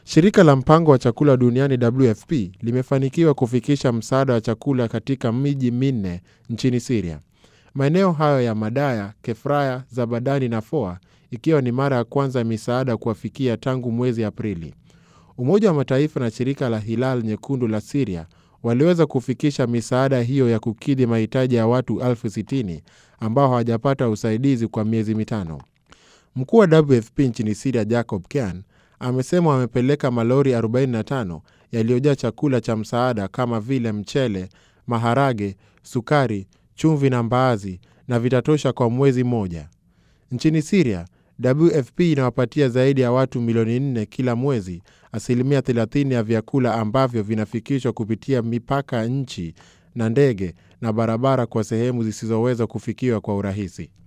Shirika la mpango wa chakula duniani WFP limefanikiwa kufikisha msaada wa chakula katika miji minne nchini Siria. Maeneo hayo ya Madaya, Kefraya, Zabadani na Foa, ikiwa ni mara ya kwanza misaada kuwafikia tangu mwezi Aprili. Umoja wa Mataifa na shirika la Hilal Nyekundu la Siria waliweza kufikisha misaada hiyo ya kukidhi mahitaji ya watu elfu sitini ambao hawajapata usaidizi kwa miezi mitano. Mkuu wa WFP nchini Siria Jacob Kean amesema wamepeleka malori 45 yaliyojaa chakula cha msaada kama vile mchele, maharage, sukari, chumvi na mbaazi na vitatosha kwa mwezi mmoja. Nchini Siria, WFP inawapatia zaidi ya watu milioni nne kila mwezi asilimia 30 ya vyakula ambavyo vinafikishwa kupitia mipaka nchi na ndege na barabara kwa sehemu zisizoweza kufikiwa kwa urahisi.